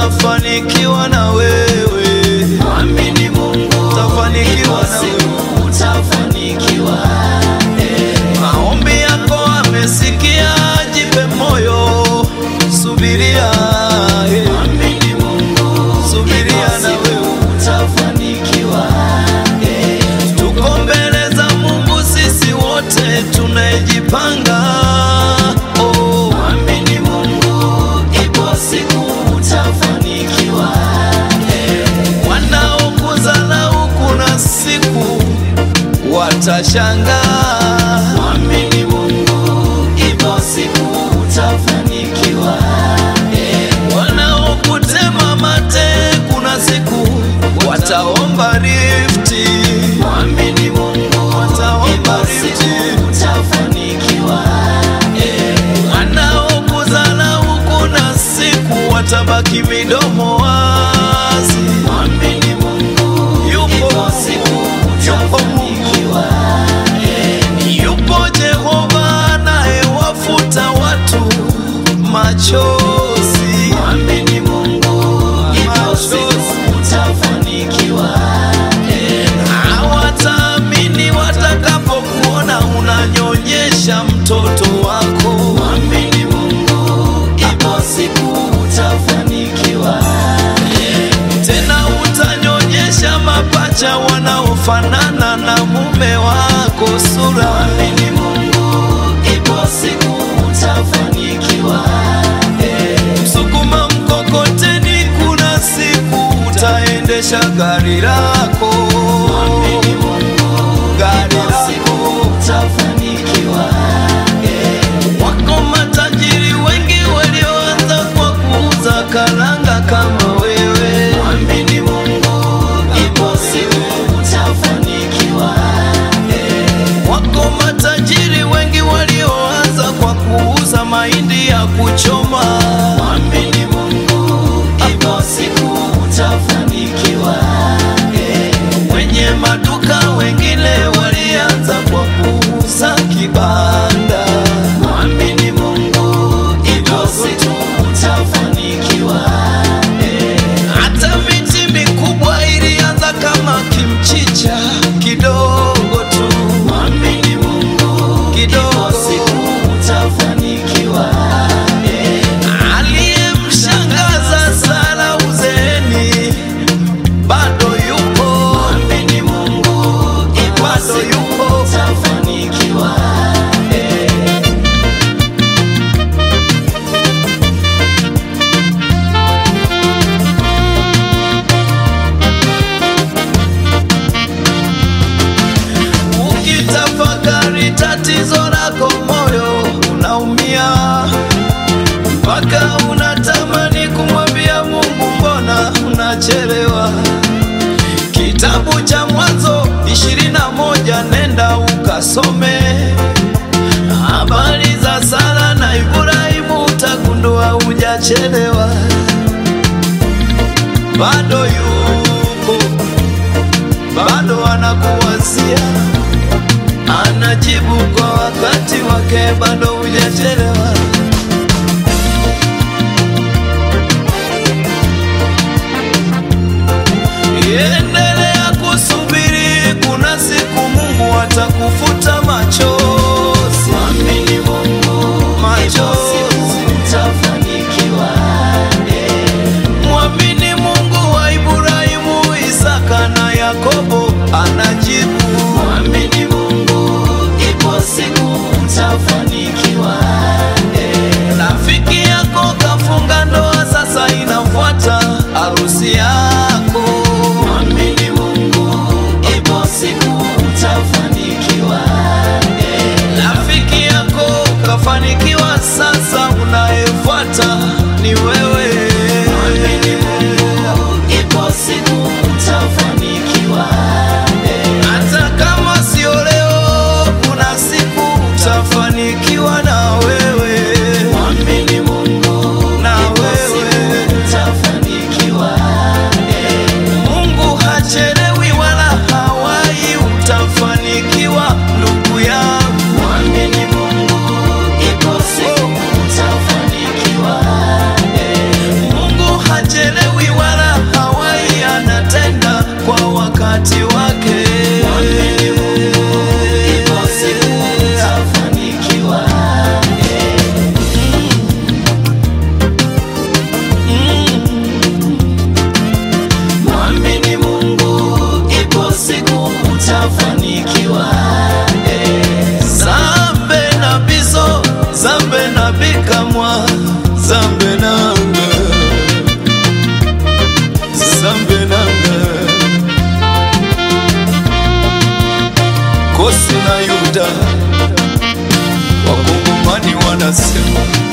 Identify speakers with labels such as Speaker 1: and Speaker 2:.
Speaker 1: utafanikiwa na wewe,
Speaker 2: Mwamini Mungu,
Speaker 1: utafanikiwa
Speaker 2: ipo
Speaker 1: na wewe.
Speaker 2: siku utafanikiwa.
Speaker 1: Maombi yako amesikia, jipe moyo, subiria, eh,
Speaker 2: Mwamini Mungu,
Speaker 1: subiria
Speaker 2: ipo
Speaker 1: na
Speaker 2: siku
Speaker 1: wewe.
Speaker 2: utafanikiwa.
Speaker 1: Tuko mbele za Mungu sisi wote tunajipanga. Oh,
Speaker 2: Mwamini Mungu, ipo siku utafanikiwa.
Speaker 1: wanaokudharau kuna siku watashangaa.
Speaker 2: Mwamini Mungu, ipo siku utafanikiwa.
Speaker 1: Wanaokutema mate kuna siku wataomba rifti.
Speaker 2: Mwamini Mungu,
Speaker 1: Wataomba
Speaker 2: ipo
Speaker 1: rifti.
Speaker 2: siku utafanikiwa.
Speaker 1: Wanaokudharau kuna siku watabaki midomo wazi.
Speaker 2: Mwamini Mungu,
Speaker 1: Yupo
Speaker 2: ipo siku
Speaker 1: yupo Mungu,
Speaker 2: utafanikiwa.
Speaker 1: yupo Jehova anayewafuta watu machozi.
Speaker 2: Mwamini Mungu, ipo siku utafanikiwa.
Speaker 1: Hawataamini watakapokuona unanyonyesha mtoto wako.
Speaker 2: Mwamini Mungu, ipo siku utafanikiwa.
Speaker 1: Tena utanyonyesha mapacha wanaofanana na mume wako sura.
Speaker 2: Mwamini Mungu, ipo siku utafanikiwa.
Speaker 1: Sukuma mkokoteni, kuna siku utaendesha gari lako.
Speaker 2: Mwamini Mungu,
Speaker 1: Gari
Speaker 2: ipo siku
Speaker 1: lako.
Speaker 2: utafanikiwa.
Speaker 1: Wako matajiri wengi walioanza kwa kuuza karanga kama wewe.
Speaker 2: Mwamini Mungu, ipo siku utafanikiwa.
Speaker 1: Wako matajiri wengi walioanza kwa kuuza mahindi ya kuchoma.
Speaker 2: Mwamini Mungu, ipo siku utafanikiwa.
Speaker 1: Wenye maduka wengine walianza kwa kuuza kibanda.
Speaker 2: Mwamini Mungu, ipo siku utafanikiwa.
Speaker 1: Hata miti mikubwa ilianza kama kimchicha kidogo tu,
Speaker 2: Mwamini Mungu, ipo
Speaker 1: kidogo.
Speaker 2: siku utafanikiwa.
Speaker 1: Aliyemshangaza Sara uzeeni bado yupo,
Speaker 2: Mwamini Mungu, ipo
Speaker 1: bado
Speaker 2: siku
Speaker 1: yupo.
Speaker 2: utafanikiwa.
Speaker 1: Ukitafakari tatizo lako, moyo unaumia mpaka unatamani kumwambia Mungu, mbona unachelewa? Kitabu cha Mwanzo ishirini na moja nenda ukasome habari za Sara na Ibrahimu, utagundua hujachelewa, bado yuko, bado anakuwazia anajibu kwa wakati wake, bado hujachelewa. Endelea kusubiri, kuna siku Mungu atakufuta machozi.
Speaker 2: Mwamini Mungu, ipo
Speaker 1: Machozi.
Speaker 2: siku utafanikiwa.
Speaker 1: Mwamini Mungu wa Ibrahimu, Isaka na Yakobo anajibu.
Speaker 2: Mwamini Mungu, ipo siku utafanikiwa.
Speaker 1: Rafiki yako kafunga ndoa, sasa inafuata harusi yako.
Speaker 2: Mwamini Mungu, ipo siku utafanikiwa.
Speaker 1: Rafiki yako kafanikiwa, sasa unayefuata ni wewe.
Speaker 2: Mwamini Mungu, ipo siku utafanikiwa.
Speaker 1: Hata
Speaker 2: Mwamini Mungu, ipo siku utafanikiwa. Mwamini Mungu, ipo siku utafanikiwa.
Speaker 1: zambe na biso zambe na bikamwa zambe nanga zambe nanga kosi na yuda wakongomani wanasema